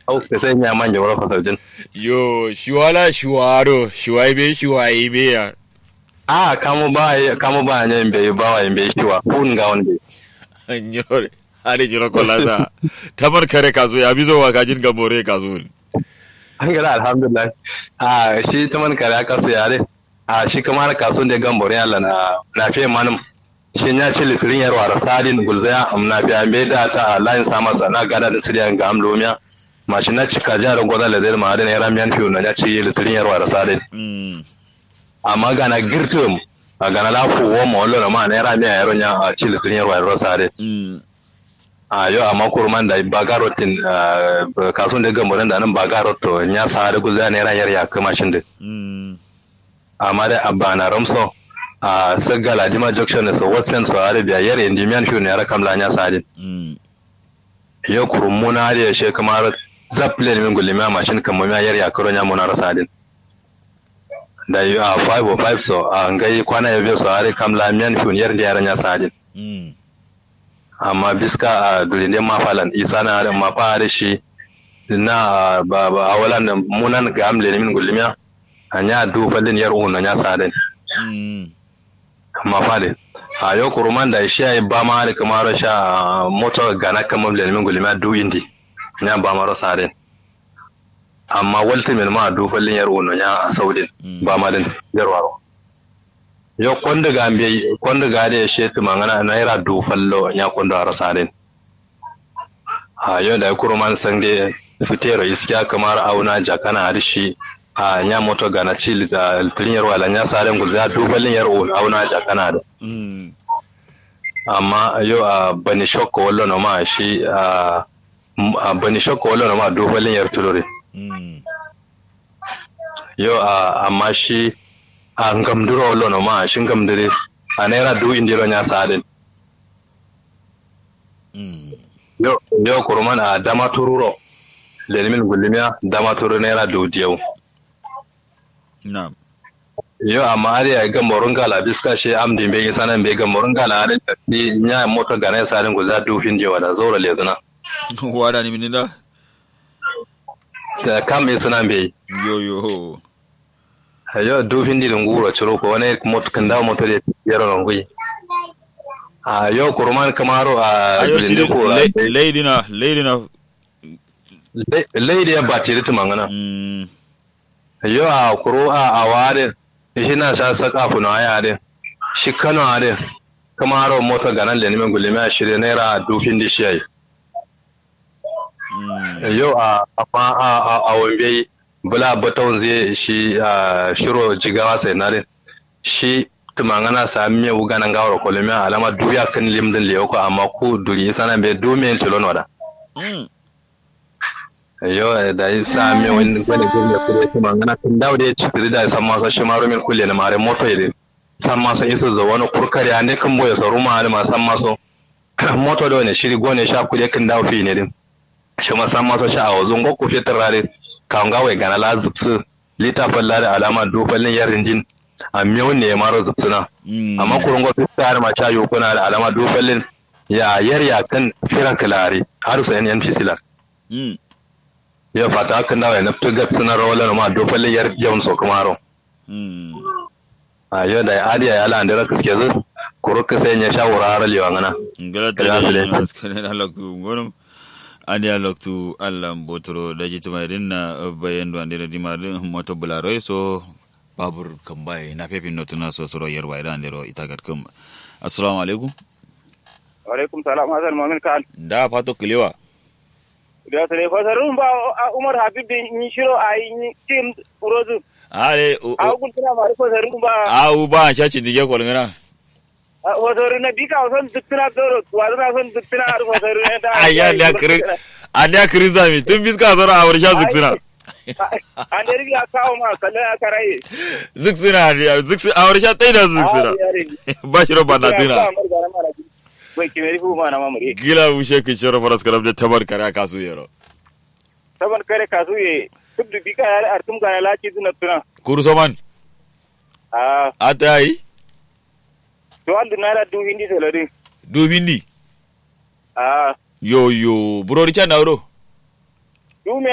au ka sai nya manja wala fasarjin yo shiwala shiwaro shiwaibe shiwaibe ya a kamo ba kamo ba nya mbe ba wa mbe shiwa kun ga wonde nyore hade jiro kolata tamar kare kazo ya bizo wa kajin gamore kazo an gara alhamdulillah a shi ta man kare aka su yare a shi kamar kasun da gambore Allah na na fiye manum shi ya ci litirin yarwa da sadin gulzaya amna biya me da ta layin sama sana gada da siriyan ga amlomiya mashi na cika jarin gwada da zai ma'adin ya ramiyan fiye na ya ci litirin yarwa da sadin amma gana girtum a gana lafu wo ma wallo ma na ramiya yaron ya a ci litirin yarwa da sadin a yau amma kurman da bagarotin kasun da gambarin da nan bagaroto ya sa da gulzaya ne ran yar ya kuma shin din amma da abba na ramso a sagala dima junction so watsen so arabia yar indi mian shu ne ara kamla nya sadin yo kurumuna da she kamar zaple min gulima mashin kamar ya yar ya karo nya muna rasadin da yi a 505 so a ngai kwana ya biyo so are kamla mian shu yar da yaran ya sadin amma biska a dulinde mafalan isa na harin mafa da shi na ba ba awalan da munan ga amle min gulmiya anya du falin yar unna nya sadin mafale a yau kuruman da shi ai ba ma da kamar sha moto gana kamar le min gulmiya du indi nya ba ma sadin amma walti min ma du falin yar unna nya saudin ba ma din yarwaro yo konde ga mbiye konde ga de shetu mangana naira du fallo nya kondo arasa den ha yo da kuro man sange fitero iskiya kamar auna jakana arishi a nya moto ga na chili da linyar wala nya saren guzu ya du fallin yar auna jakana da amma yo a bani shokko wallo no ma shi a bani shokko wallo no ma du fallin yar tulore yo a amma shi a ngamduro lono ma shin gamdire a naira du indiro nya sadin yo yo kurman a dama tururo lelimin gulimiya dama turu naira du diyau na'am yo amma ari ya ga morun gala biska she amdin be isanan be ga morun gala ari ni nya moto ga naira sadin guza du fin je wala zora lezuna wada ni minida da kam isanan be yo yo yo du fin di nguro chiro ko ne moto kanda moto de yaro ngui a yo kurman kamaro a ayo sidi ko lady na lady na lady ya batiri tumangana mm yo a kuro a aware shi na sa saka funa ya de shi kano ade kamaro moto ganan le nimen gulime a shirye naira du fin di shi mm yo a amma a a a wambe bula baton zai shi a shiro jigawa sai nare shi tumangana sa miye wuganan gawar kolime alama duya kan limdin le ko amma ku duri sana be du men tilon wada mm yo da yi sa miye wani gwani gwani kure tumangana kan dawo da ya ci tiri da san masa shi maro min kulle na mare moto yede san masa iso zo wani kurkare a ne kan boye saru ma ma san maso moto da wani shiri gone sha kulle kan dawo fi ne din shi ma san maso sha a wazun go ku fitar rare kan ga wai gana la zupsu lita falla da alama du fallin yarin jin a miyo ne ya maro zupsuna mm amma kurun go fitar ma cha yo kuna da alama du fallin ya yar ya kan firan kalare har su yan NPC la mm ya fata hakan da wai na fitar suna rawalan ma du fallin yar yawan so kumaro mm a yau da adiya ya lan da kaske zu kuru ka sai ya sha wurare lewa ngana ngala Kaya su dai. tele maskane na loktu ngonum andi a loktu allah botoro daji tuma irin na bayan do andi di mar moto bularo so babur kambai na pepi notuna so soro yerwa ida andero itagat kum assalamu alaikum alaikum salam hasan mamin kan da fato kilewa da sare fasarun ba a umar habib da ni shiro a yi tim urozu ale a hukun tana mari fasarun ba au ba an shaci dige kolngana fasarun na bika son duk tana doro wasu na son duk tana har fasarun ya da ayya da kiri anda kiri zami tun biska zara a warsha zuksina an da riga kawo ma kallon aka raye zuksina zuksina a warsha tai da zuksina ba shi roba na tuna bai kimeri fu ma na mamare gila wushe ki shoro faras karam da tabar kare kasu yero saban kare kasu ye duk da bika ya artum ga laci duna tuna kuru soman a ata yi to an dunara du hindi salari domin ni a yo yo burori can na wuro du me